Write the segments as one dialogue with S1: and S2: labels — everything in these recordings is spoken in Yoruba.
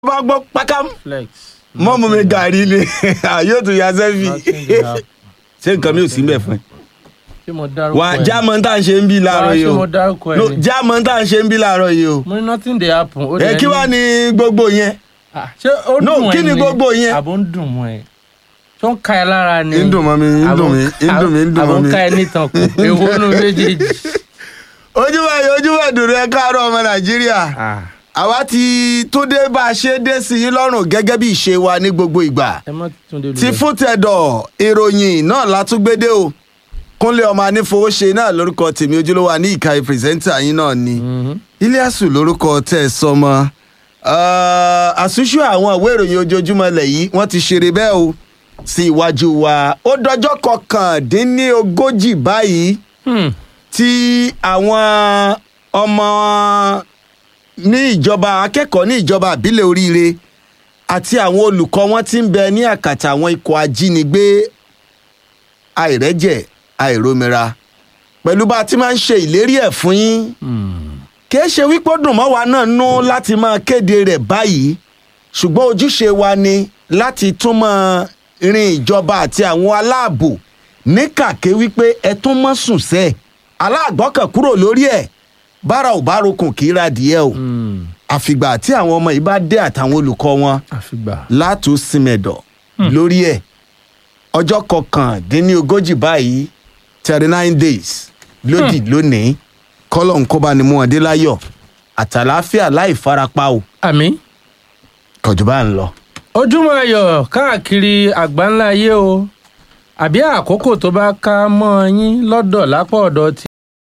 S1: bá gbọ́ pákám
S2: flex.
S1: mọ́mú mi gàrí ni yóò tún ya sẹ́fì
S2: Nothing dey happen.
S1: ṣé nǹkan mi ò sí mbẹ̀ fún ẹ.
S2: ṣé mo dárúkọ
S1: wà á
S2: ẹ?
S1: jámọ́ tá à ń ṣe ń bí láàárọ̀
S2: Wá,
S1: yìí
S2: ṣé
S1: o
S2: mo dárúkọ ẹ
S1: No,
S2: ni?
S1: jámọ́ tá à ń ṣe ń bí láàárọ̀ yìí o
S2: mo ní nothing dey happen. ó
S1: ẹ
S2: dẹ̀
S1: kí wàá ní gbogbo yẹn
S2: Ah, ṣé ó
S1: No,
S2: dùn ẹ
S1: kí ni gbogbo yẹn?
S2: àbò ń dùn mọ́ ẹ tó ń ka ẹ lára ni.
S1: ń dùn mọ́ mi ń
S2: Àbò-
S1: dùn mí ń dùn mí ń dùn
S2: àbò
S1: mọ́
S2: ń
S1: mi.
S2: ka ẹ nítan kù èwo nu méjèèjì.
S1: ojúbà yìí ojúbà dùnú ẹ káàárọ̀ ọmọ nàìjíríà
S2: Ah,
S1: àwa ti tó dé bá a ṣe dé sí yín lọ́rùn gẹ́gẹ́ bí ìṣe wa ní gbogbo ìgbà
S2: ẹ má tún dé
S1: ti fún tẹ̀dọ̀ ìròyìn náà látúgbédé o kúnlé ọmọ anífowóṣe náà lórúkọ tèmi ojúlówó wa ní ìka pírẹsẹ́ńtà yín náà ni iliasu lórúkọ tẹ́ ẹ sọmọ àṣùṣù àwọn ìwé ìròyìn ojoojúmọ́ lẹ̀ yìí wọ́n ti ṣeré bẹ́ẹ̀ o sí iwájú wa ó dọjọ́ kọkàndínlógójì báyìí tí àwọn ọmọ ní ìjọba akẹ́kọ̀ọ́ ní ìjọba àbílẹ̀ oríire àti àwọn olùkọ́ wọn ti ń bẹ ní àkàtà àwọn ikọ̀ ajínigbé àìrẹ́jẹ̀ àìrómira pẹ̀lú bá a ti máa ń ṣe ìlérí ẹ̀ fún yín kìí ṣe wípé ó dùn mọ́ wa náà nú láti máa kéde rẹ̀ báyìí ṣùgbọ́n ojúṣe wa ni láti tún máa rin ìjọba àti àwọn aláàbò ní kàké wípé ẹ tún mọ́ sùn sẹ́ẹ̀ aláàgbọ́kàn kúrò lórí ẹ̀ bára ò bá rokùn kì í ra díẹ̀ o àfìgbà tí àwọn ọmọ yìí bá dé àtàwọn olùkọ́ wọn
S2: àfìgbà.
S1: látò símẹ̀dọ̀ lórí ẹ̀ ọjọ́ kọkàndínlógójì báyìí thirty nine days lódì lónìí kọ́lọ̀ ń kóbá ni mú wọn dé láyọ̀ àtàláfíà láì farapa o
S2: àmì
S1: kọjú bá ń lọ.
S2: ojúmọ́ ayọ̀ káàkiri àgbáńlá ayé o àbí àkókò tó bá ká mọ́ yín lọ́dọ̀ lápá ọ̀dọ̀ tí.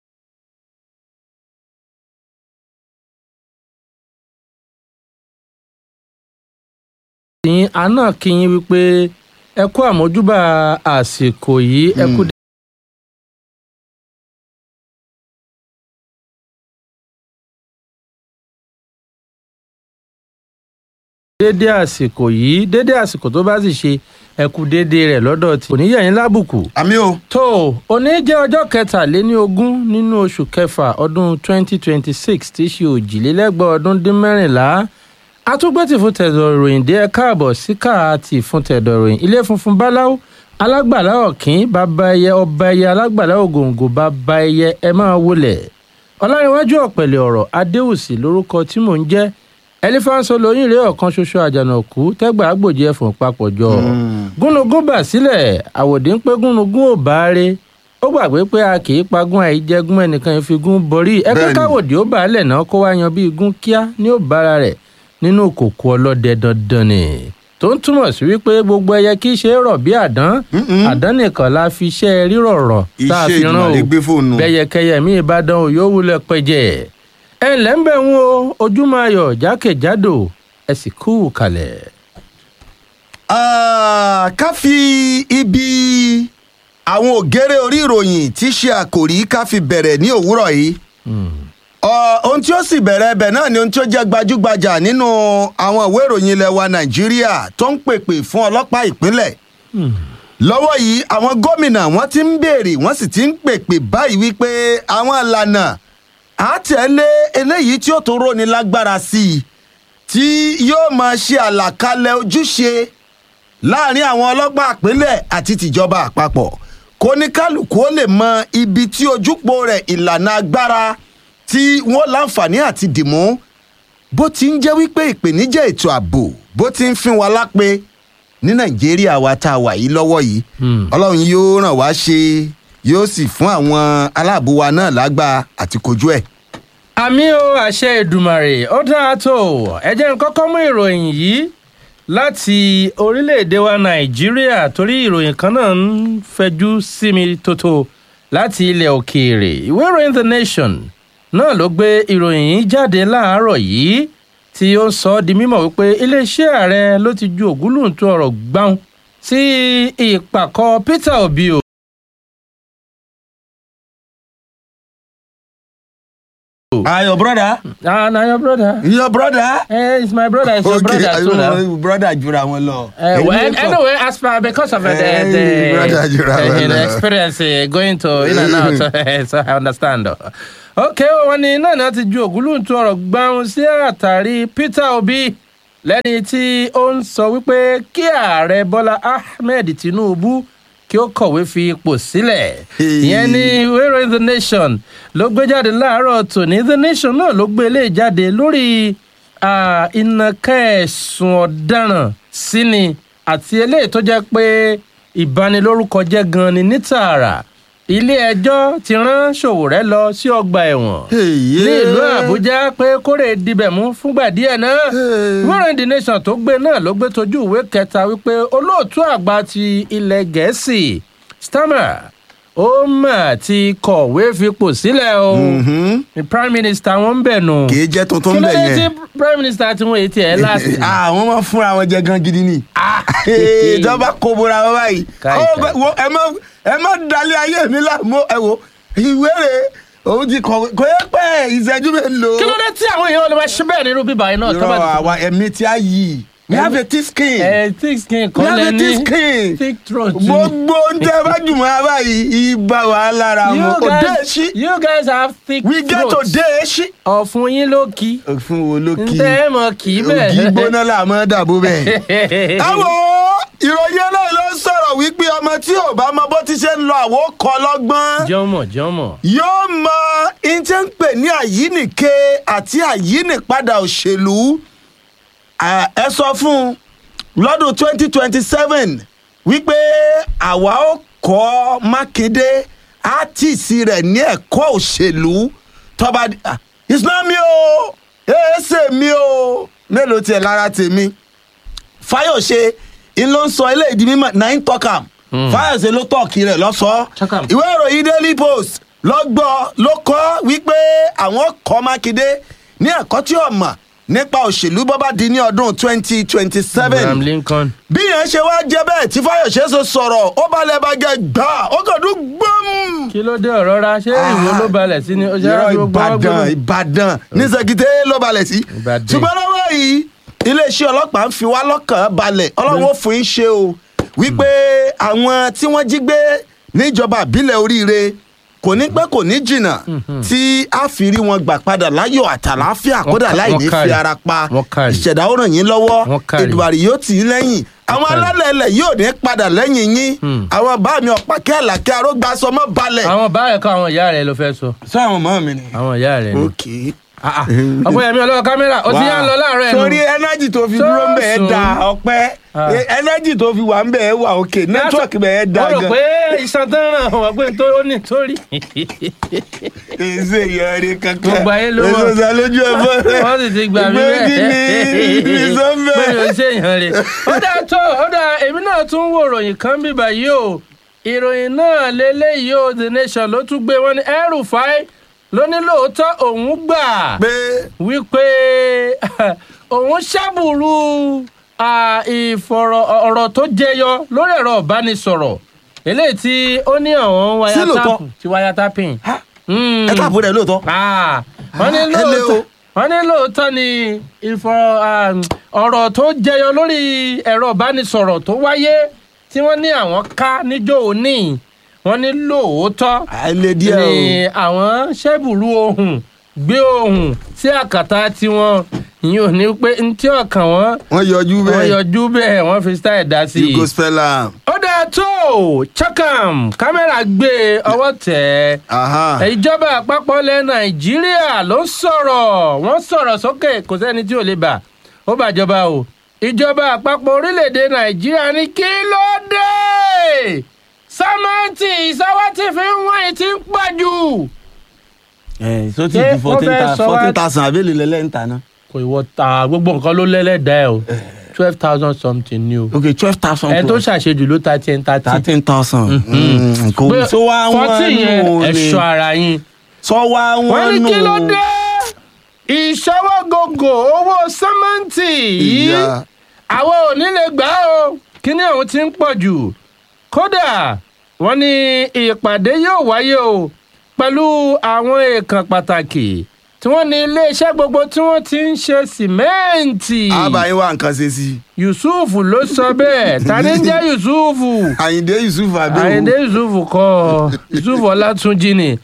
S2: yín àná kí yín wípé ẹ kú àmójúbà àsìkò yìí ẹ kú dédé àsìkò yìí dédé àsìkò tó bá sì ṣe ẹ kú dédé rẹ̀ lọ́dọ̀ tí kò ní yẹ̀yìn lábùkù
S1: àmì o.
S2: tó òní jẹ́ ọjọ́ kẹtàléní ogún nínú oṣù kẹfà ọdún 2026 tí í ṣe òjìlélẹ́gbẹ̀ ọdún dín mẹ́rìnlá atúgbẹ́tì fún tẹ̀dọ̀ ìròyìn dé ẹ káàbọ̀ sí káàtì fún tẹ̀dọ̀ ìròyìn ilé funfun báláwo alágbàlá ọ̀kín bàbá ẹyẹ ọba ẹyẹ alágbàlá ògòǹgò bàbá ẹyẹ ẹ máa wọlẹ̀ ọlárẹ̀wájú ọ̀pẹ̀lẹ̀ ọ̀rọ̀ adéwùsì lórúkọ tí mò ń jẹ́ ẹlífáǹsọ lóyún rèé ọ̀kan ṣoṣo àjànàkú tẹ́gbà àgbòjì ẹ̀fọ̀n papọ̀jọ gúnugún bà sílẹ̀ àwòdì ń pé gúnugún ò bá rè ó gbàgbé pé a kì í pagún àìjẹgún ẹnìkan ìfigún borí ẹgbẹ́
S1: Bẹ́ẹ̀ni.
S2: káwòdì ó bá a lẹ̀ náà kó wá yan bí igún kíá ní ó bára rẹ̀ nínú kòkó ọlọ́dẹ dandan ni tó ń túmọ̀ sí wípé gbogbo ẹyẹ kì í ṣe é rọ̀ bí àdán àdán nìkan la fi iṣẹ́ rírọ̀ rọ̀ tá a
S1: iṣẹ́
S2: fi rán o
S1: ìdùnnàlè gbé fóònù.
S2: bẹ́yẹkẹyẹ mi ìbàdàn ò yóò wulẹ̀ pẹ̀jẹ́ ẹ ǹlẹ́ ń bẹ̀ ń wo ojúmọ́ ayọ̀ jákèjádò ẹ sì kú kalẹ̀.
S1: Ah, ká fi ibi àwọn ògèrè orí ìròyìn tí í ṣe àkòrí ká fi bẹ̀rẹ̀ ní òwúrọ̀ yìí. Ọ, ohun tí ó sì bẹ̀rẹ̀ ẹbẹ̀ náà ni ohun tí ó jẹ́ gbajúgbajà nínú àwọn ìwé ìròyìn ilẹ̀ wa nàìjíríà tó ń pèpè fún ọlọ́pàá ìpínlẹ̀. lọ́wọ́ yìí àwọn gómìnà wọ́n ti ń béèrè wọ́n sì ti ń pèpè báyìí wípé àwọn ìlànà àtẹ̀lé eléyìí tí ó tó róni lágbára sí i tí yóò máa ṣe àlàkalẹ̀ ojúṣe láàrin àwọn ọlọ́pàá ìpínlẹ̀ àti tìjọba àpapọ̀ kó ní kálukú ó lè mọ ibi tí ojúpọ̀ rẹ̀ ìlànà agbára tí wọ́n láǹfààní àti dìmú bó ti ń jẹ́ wípé ìpèníjà ètò ààbò bó ti ń fin wa lápè ní nàìjíríà wa tá a wà yìí lọ́wọ́ yìí
S2: Hmm.
S1: ọlọ́run yóò ràn wá ṣe yóò sì fún àwọn aláàbò wa náà lágbá àti kojú ẹ̀.
S2: àmì o àṣẹ ìdùmàrè ó dáa tó ẹ jẹ́ n kọ́kọ́ mú ìròyìn yìí láti orílẹ̀-èdè wa nàìjíríà torí ìròyìn kan náà ń fẹjú sí mi tótó láti ilẹ̀ òkèèrè ìwé ìròyìn the nation náà ló gbé ìròyìn yìí jáde láàárọ̀ yìí tí ó ń sọ ọ́ di mímọ̀ wípé iléeṣẹ́ ààrẹ ló ti ju ògúlùntún ọ̀rọ̀ gbáhùn sí ìpàkọ́ peter obi o.
S1: ah your brother
S2: ah na your brother.
S1: your brother.
S2: Eh, it's my brother. It's your brother too now.
S1: brother jura wọn lọ.
S2: Uh, well, anyway, as per because of uh, the,
S1: Eh,
S2: the,
S1: brother, you
S2: uh,
S1: rather
S2: the
S1: know.
S2: experience uh, going to in and out, so I understand. Okay, wọn ní náà náà ti ju ògúlùntún ọ̀rọ̀ gbáhùn sí àtàrí Peter Obi lẹ́ni tí ó ń sọ wípé kí ààrẹ bọ́lá ahmed tinubu kí ó kọ̀wé fi ipò sílẹ̀
S1: Hey.
S2: ìyẹn ní ìwé ìròyìn the nation ló gbé jáde láàárọ̀ tòní the nation náà ló gbé eléyìí jáde lórí ah, ìnàkà ẹ̀sùn ọ̀daràn síni àti eléyìí tó jẹ́ pé ìbanilórúkọ jẹ́ gan ni ní tààrà ilé ẹjọ́ ti rán Sowore lọ sí ọgbà ẹ̀wọ̀n
S1: Èyí.
S2: ní ìlú àbújá pé kórè dibẹ̀ mú fúngbà díẹ̀ náà
S1: Hey.
S2: warren the nation tó gbé náà ló gbé tójú ìwé kẹta wípé olóòtú àgbà ti ilẹ̀ gẹ̀ẹ́sì stammer ó mà ti kọ̀wé fipò sílẹ̀ o
S1: Mhm.
S2: ní prime minister wọn ń bẹ̀ nù
S1: kì í jẹ́ tuntun
S2: kí ló
S1: bẹ̀
S2: dé tí
S1: yẹn.
S2: prime minister tí wọ́n èyí tiẹ̀ láti.
S1: àwọn máa fúnra wọn jẹ gan gidi ni. ìjọba kò bora wọn báyìí.
S2: Káì,
S1: Ó,
S2: káì.
S1: wo, ẹ má ẹ má dalẹ̀ ayé mi láàmú ẹ wo ìwé rẹ̀ òun ti kọ̀wé kò yẹ pé ìṣẹ́jú mélòó.
S2: kí ló dé tí àwọn èèyàn lè máa ṣe bẹ́ẹ̀ nínú bíbá yìí náà tó bá
S1: irọ́ àwa ẹ̀mí tí a yí we have a thick skin.
S2: ẹ thick skin
S1: we
S2: kan
S1: have
S2: lẹ
S1: a
S2: ní
S1: thick skin.
S2: thick throat.
S1: gbogbo oúnjẹ bá jùmọ̀ ẹ báyìí ibà wà lára
S2: you
S1: wọn. òde
S2: guys
S1: èsì
S2: you guys have thick
S1: we get
S2: throat.
S1: òde èsì.
S2: ọ̀fun yín ló kí
S1: òfin wo ló kí
S2: ntẹ́ ẹ mọ̀ kì í bẹ́ẹ̀.
S1: ògì gbóná là máa dàbò bẹ́ẹ̀. àwọn ìròyìn náà ló ń sọ̀rọ̀ wípé ọmọ tí ò bá mọ bó ti ṣe ń lọ àwo kọ́ lọ́gbọ́n
S2: jọmọ jọmọ.
S1: yóò mọ ìjẹ́ ń pè ní àyínìke àti àyínìpadà òṣèlú À, ẹ sọ fún un lọ́dún twenty twenty seven wípé àwa ó kọ́ mákindé átìsí rẹ̀ ní ẹ̀kọ́ òṣèlú tọ́ba ah, it's not me o èèṣe mi o mélòó tiẹ̀ lára tèmi fáyọ̀ṣe ń ló ń sọ eléyìí di mímọ̀ nine tọ́kàm fáyọ̀ṣe ló tọ̀kì rẹ̀ lọ́sọ̀ọ́
S2: Tọ́kàm.
S1: ìwé ìròyìn daily post lọ́gbọ́ ló kọ́ wípé àwọn kọ́ mákindé ní ẹ̀kọ́ tí ó mọ̀ nípa òṣèlú bó bá di ní ọdún twenty twenty
S2: abraham
S1: seven
S2: lincoln.
S1: bí yẹn ṣe wá jẹ́ bẹ́ẹ̀ tí fáyọ̀ṣe ṣe sọ̀rọ̀ ó balẹ̀ bàgẹ́ gbà ó kàn dún gbọ́m.
S2: kí ló dé ọ̀rọ̀ ra ṣé ìwé ló balẹ̀ sí ni ó ṣe
S1: Irọ́
S2: á dúró gbọ́wọ́
S1: ìbàdàn
S2: gbọ́wọ́.
S1: ìbàdàn ní sèkìtẹ́ ló balẹ̀ sí.
S2: Ìbàdàn.
S1: ṣùgbọ́n lọ́wọ́ yìí iléeṣẹ́ ọlọ́pàá ń fi wá lọ́kàn balẹ̀ ọlọ́run ó fún yín ṣe o wípé àwọn tí wọ́n jí gbé níjọba àbílẹ̀ oríire kò ní pẹ́ kò ní jìnnà tí a fi rí wọn gbà padà láyọ̀ àtàláfíà kódà
S2: ká-
S1: láì
S2: wọ́n
S1: ní fi
S2: kárí.
S1: ara pa
S2: Wọ́n kárí.
S1: ìṣẹ̀dá ó ràn yín lọ́wọ́
S2: Wọ́n kárí.
S1: Èdùmàrè yóò tì í lẹ́yìn àwọn
S2: kárí.
S1: alálẹ̀ ilẹ̀ yóò ní padà lẹ́yìn yín
S2: Hmm.
S1: àwọn bá mi ọ̀pákẹ́ àlàkẹ́ arógbásọmọ́ balẹ̀.
S2: àwọn báyìí kọ́ àwọn ìyá rẹ̀ ló fẹ́ sọ
S1: sọ àwọn ọmọ mi ni.
S2: àwọn ìyá rẹ̀ ni.
S1: ok
S2: ọ̀pọ̀ yẹmi ọlọ́wọ́ kámẹ́rà ó ti yá ń lọ láàárọ̀ ẹ̀ nù.
S1: sórí ẹnájì tó fi dúró ń bẹ̀ ẹ́ da
S2: Sọ́ọ̀sùn.
S1: ọpẹ́
S2: Ah.
S1: ẹnájì tó fi wà ń bẹ̀ ẹ́ wà òkè nẹ́tíwọ̀kì bẹ̀ ẹ́ da
S2: wọ́n rò
S1: gan.
S2: pé iṣan tán ràn wọ́n pé tó ó ní torí.
S1: èsè ìyọrí kankan
S2: Gbogbo ayé ló mọ̀.
S1: èso sá lójú ẹ̀ fọ́ rẹ̀
S2: wọ́n sì ti gbà mí
S1: Ìgbé kí ni ìsọ́nbẹ̀.
S2: pé o ṣe èèyàn rẹ̀. ó dáa tó ó dáa èmi náà tún wo ìròyìn kan bí báyìí o ìròyìn náà lélẹ́yìí o the nation ló tún gbé wọn ní El-Rufai ló ní lóòótọ́ òun gbà
S1: pé
S2: wípé òun ṣàbùrù à, ìfọ̀rọ̀ ọ̀rọ̀ tó jẹyọ lórí ẹ̀rọ ìbánisọ̀rọ̀ eléyìí tí ó ní àwọn
S1: Sí lóòótọ́?
S2: wáyátàpù tí wáyátàpìn. Mm.
S1: ẹ káàbọ̀ rẹ̀ lóòótọ́.
S2: Ah, wọ́n ní
S1: Ah, ẹ lé o.
S2: lóòótọ́ wọ́n ní lóòótọ́ ni ìfọ̀ um, ọ̀rọ̀ tó jẹyọ lórí ẹ̀rọ ìbánisọ̀rọ̀ tó wáyé tí wọ́n ní àwọn ká níjọ́ òní wọ́n ní lóòótọ́
S1: àìlè díẹ̀ o.
S2: ni àwọn ṣẹ́bùrú ohun gbé ohun sí àkàtà tiwọn ìyẹn ò ní pé ntí ọkàn wọn
S1: wọ́n yọjú
S2: wọ́n
S1: bẹ́ẹ̀
S2: yọjú bẹ́ẹ̀ wọ́n fi style dá sí
S1: you
S2: i
S1: go spell am.
S2: ó dáa tó chakam kámẹ́rà gbé ọwọ́ tẹ̀ ẹ́
S1: Aha.
S2: ìjọba àpapọ̀ ilẹ̀ nàìjíríà ló ń sọ̀rọ̀ wọ́n sọ̀rọ̀ sókè kò sẹ́ni tí ò lè bà ó bàjọba o ìjọba àpapọ̀ orílẹ̀-èdè nàìjíríà ní kí ló dé sámẹ́ǹtì ìsáwá tí fi ń wọ́n yìí ti ń pọ̀ jù.
S1: ẹ so ti
S2: Ṣé
S1: di
S2: wọ́n
S1: fourteen
S2: fẹ́
S1: thousand
S2: sọ wá-
S1: fourteen thousand àbẹ́lẹ̀ lẹ́lẹ́ ń ta ná.
S2: kò ìwọ ta gbogbo nǹkan ló lẹ́lẹ́dàá ẹ̀ o twelve thousand something ni o
S1: ok twelve thousand
S2: ẹ tó ṣàṣejù ló ta ten thirty.
S1: thirteen thousand. kò
S2: pé
S1: sọ wá
S2: forty
S1: wọn
S2: yẹn
S1: nù
S2: ẹ
S1: ni
S2: ṣọ́ ara yín.
S1: sọ wá
S2: wọ́n
S1: wọn
S2: ní
S1: nù.
S2: kí ló dé ìṣọwọ́gògò owó sẹ́mẹ́ǹtì yìí
S1: Ìyá.
S2: àwọn ò ní lè gbà ó kíní ọ̀hún ti ń pọ̀ jù kódà wọ́n ní ìpàdé yóò wáyé o pẹ̀lú àwọn èèkàn pàtàkì tí wọ́n ní iléeṣẹ́ gbogbo tí wọ́n ti ń ṣe sìmẹ́ǹtì
S1: àbáyé wa nǹkan ṣe sí i.
S2: yusuf ló sọ bẹ́ẹ̀ ta ni ń jẹ́ yusuf
S1: àyìndé yusuf abẹ́wò.
S2: àyìndé yusuf kọ yusuf ọlátúnjì ni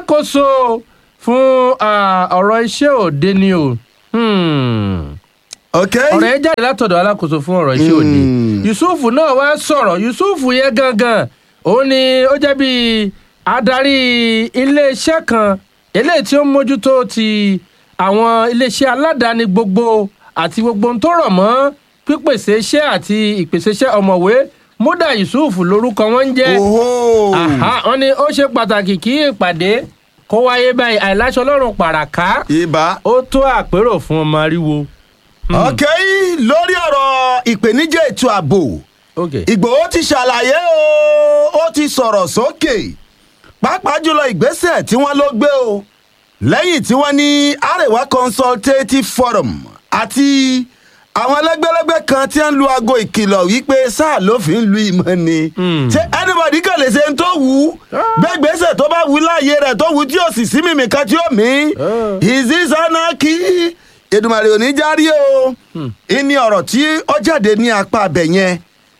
S2: alákòóso fún ah, ọ̀rọ̀ iṣẹ́ òde ni o Hmm.
S1: ok
S2: ọ̀rọ̀ yẹn jáde látọ̀dọ̀ alákòóso fún ọ̀rọ̀ iṣẹ́ òde yusuf náà wá sọ̀rọ̀ yusuf yẹn gangan òun ni ó jẹ́ bí adarí iléeṣẹ́ kan eléyìí tí ó ń mójútó ti àwọn iléeṣẹ́ aládàáni gbogbo àti gbogbo ohun tó rọ̀ mọ́ pípèsè iṣẹ́ àti ìpèsè iṣẹ́ ọ̀mọ̀wé múdà yusuf lórúkọ wọn ń jẹ́
S1: oho
S2: Àhá, wọn ní ó ṣe pàtàkì kí ìpàdé kó wáyé báyìí àìláṣọ ọlọ́run pàràká
S1: ibà
S2: ó tó àpérò fún ọmọ ariwo.
S1: ok lórí ọ̀rọ̀ ìpèníjà ètò ààbò
S2: okay.
S1: ìgbòho ti ṣàlàyé o ó ti sọ̀rọ̀ sókè pàápàá jùlọ ìgbésẹ̀ tí wọ́n ló gbé o lẹ́yìn tí wọ́n ní arewa consultative forum àti àwọn ẹlẹ́gbẹ́lẹ́gbẹ́ kan tí ń lu aago ìkìlọ̀ wípé sáà ló fi ń lu ìmọ̀ ni
S2: Mm.
S1: ṣé anybody kàn lè ṣe ń tó wù ú gbẹ́gbẹ́sẹ̀ tó bá wù ú láàyè rẹ̀ tó wù ú tí ò sì sí mímì kan tí ó mí
S2: Ah.
S1: is this anarchy Èdùmàrè ò ní járí o ìní ọ̀rọ̀ tí ó jáde ní apá abẹ yẹn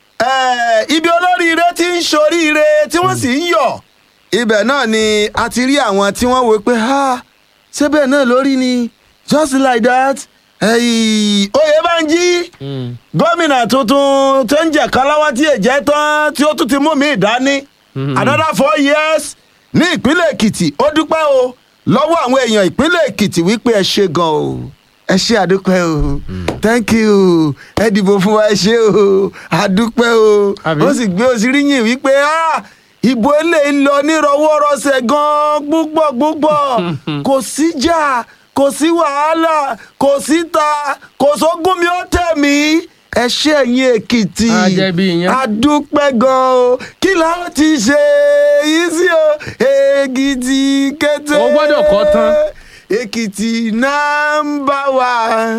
S1: Eh, ibi olóríire tí ń ṣoríire tí wọ́n sì ń yọ̀ ibẹ̀ náà ni a ti rí àwọn tí wọ́n wò pé ha ṣé bẹ́ẹ̀ náà lórí ni just like that Ẹ̀yì, Oyèbánjí
S2: Mm.
S1: gómìnà tuntun tó ń jẹ káláwá tí èjẹ tán tí ó tún ti mú mi dání another four years ní ìpínlẹ̀ èkìtì ó dúpẹ́ o lọ́wọ́ àwọn èèyàn ìpínlẹ̀ èkìtì wípé ẹ ṣe gan o ẹ ṣe àdúpẹ́ o thank you ẹ dìbò fún wa ẹ ṣe o àdúpẹ́ o
S2: Àbí?
S1: ó sì gbé òsíríyìn wípé ah ìbò eléyìí lọ nírọwọ́rọsẹ̀ gan púpọ̀ púpọ̀ kò síjà kò sí wàhálà kò síta kò sógun mi ó tẹ̀ mí ẹ ṣe ẹ̀yin èkìtì
S2: A jẹ́ bí iyán.
S1: adúpẹ́ gan o kí la ti ṣe yìí sí o èkìtì kété
S2: O gbọ́dọ̀ kọ́ tán.
S1: èkìtì nàmbà wà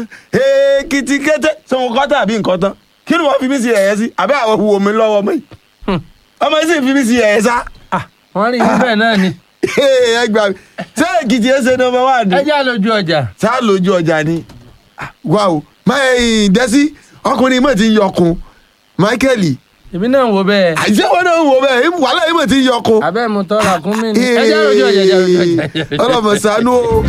S1: èkìtì kété ṣé wọn kọ́ tàbí nǹkan tán kí ni wọ́n fi mí sí ẹ̀yẹ sí àbí àwọn wo mi lọ́wọ́ mi ọmọ yìí sì fi mí sí ẹ̀yẹ sá
S2: Ah, wọ́n rí bẹ́ẹ̀ náà ni
S1: ẹ gbà mí ṣé èkìtì ẹ ṣe nọmba wà ní
S2: ẹ já lójú ọjà.
S1: sá lójú ọjà ni Ah, wá o máa ń dẹ́sí ọkùnrin mọ̀ ti ń yọkun michael
S2: èmi náà ń wo bẹ́ẹ̀
S1: àìsí wọn náà ń wò bẹ́ẹ̀ wàhálà yìí mọ̀ ti ń yọkun.
S2: abẹ́ mu tọ́ra kún mi ni ẹ já lójú ọjà já lójú ọjà.
S1: ọlọmọ ṣàánú o.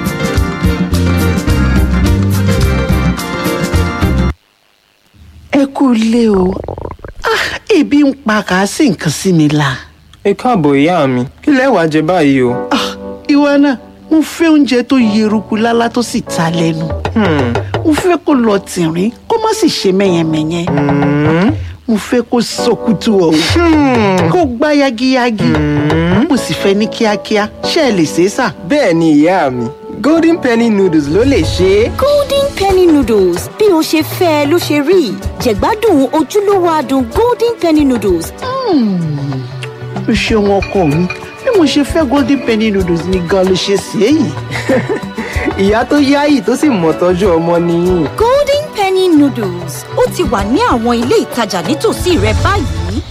S3: ẹ kú ilé o Ah, ebi ń pa kà á sì nǹkan sí mi la.
S4: ẹ káàbọ̀ ìyá mi kí lẹ wàá jẹ báyìí o.
S3: Ah, ìwọ náà mo fẹ́ oúnjẹ tó yeruku lálá tó sì ta lẹ́nu.
S4: Hmm,
S3: mo fẹ́ kó lọ tìrín kó má sì ṣe mẹ́yẹmẹ́yẹ.
S4: hmm,
S3: mo fẹ́ kó sọkútù ọ̀hún
S4: hmm.
S3: kó gbá yagiyagi. mo sì fẹ́ ní kíákíá ṣé ẹ lè ṣe é sà.
S4: bẹ́ẹ̀ ni ìyá mi golden penny noodles ló lè ṣe é.
S5: golden penny noodles bí o ṣe fẹ́ ẹ ló ṣe rí jẹ̀gbádùn ojúlówó adùn golden penny noodles
S3: o ṣeun ọkọ mi bí mo ṣe fẹ́ golden penny noodles ni gan ló ṣe sí èyí.
S4: ìyá tó yáyì tó sì mọ̀ tọ́jú ọmọ nìyí.
S5: golden penny noodles ó ti wà ní àwọn ilé ìtajà nítòsí rẹ báyìí